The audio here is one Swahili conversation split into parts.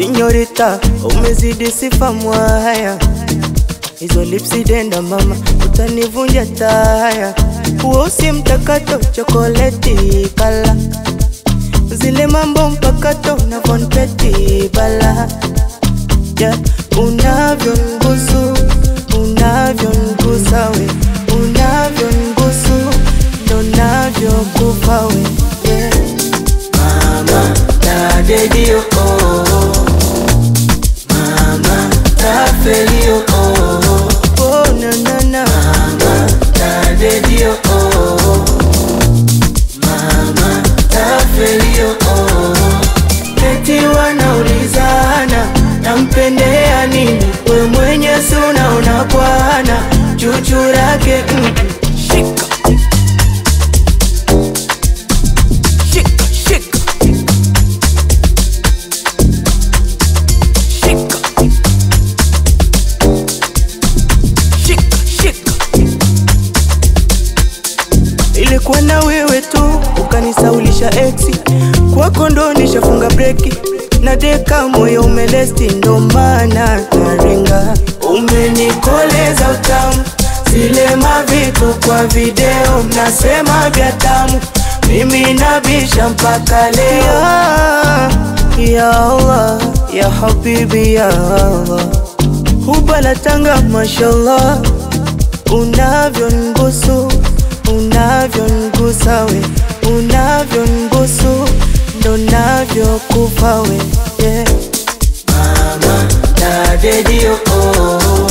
Sinyorita, umezidi sifa mwaya, hizo lipsi denda mama, utanivunja taya. Uosi mtakato, chokoleti kala, zile mambo mpakato na vonpeti bala yeah. Unavyongusu, unavyongusa we, unavyongusu ndo navyokupa we yeah. Mama, tadedio oh. Mama, tafelio oh. Oh, na, na, na. Mama, tadedio oh. Mama, tafelio oh. Eti wanaulizana nampendea nini, we mwenye si unaona bwana chuchu lake mm. Shika. Shika, shika. Shika. Shika, shika. Ilikuwa na wewe tu ukanisaulisha exi kwako ndo nishafunga breki na deka moyo umelesti ndo maana naringa umenikoleza utamu zile mavitu kwa video mnasema vya tamu mimi nabisha mpaka leo ya, ya Allah ya habibi ya Allah hubala tanga mashallah unavyongusu unavyongusa we unavyongusu ndo navyokupa we yeah. Mama, tadedio oh.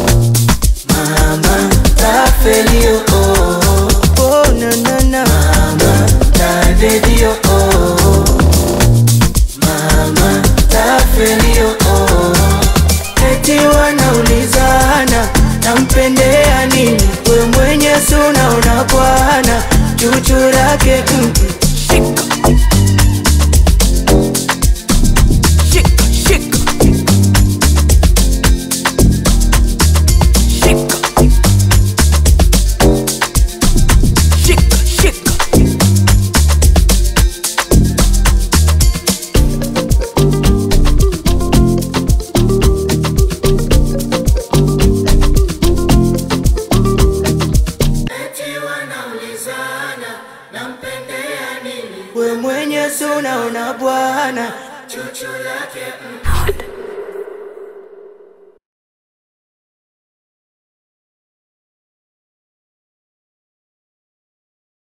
Mama, tafelio oh. oh, na, na, na. Mama, tadedio oh. Mama, tafelio oh. Eti wanaulizana nampendea nini, we mwenye si unaona bwana chuchu lake mm. Shika. Shika, shika. Shika. Shika, shika. we mwenye si unaona bwana Chuchu yake